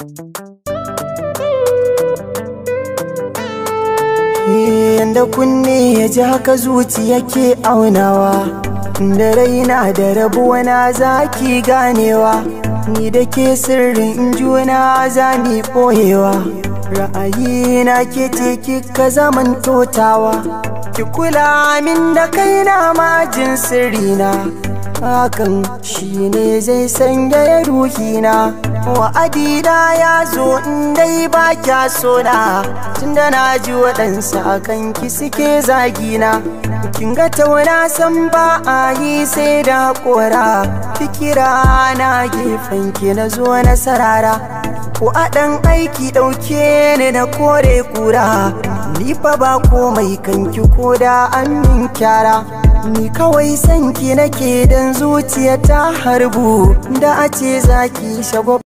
Yanda kunne ya ji haka zuciya ke aunawa Da raina da rabuwa na zaki ganewa Ni da ke sirrin juna za ni ɓoyewa Ra'ayi na ke ce kika zaman totawa Ki kula min da kaina majin sirrina Hakan shi ne zai sanya ruhina wa'adina ya zo in dai ba kya sona tunda na ji waɗansu a kan ki suke zagina kin ga tauna san ba a yi sai da kora fikira na gefen ki na zo na sarara ko a ɗan aiki ɗauke ni na kore kura ni fa ba komai kanki ko da an min kyara Ni kawai sanki nake dan zuciya ta harbu da a ce zaki shago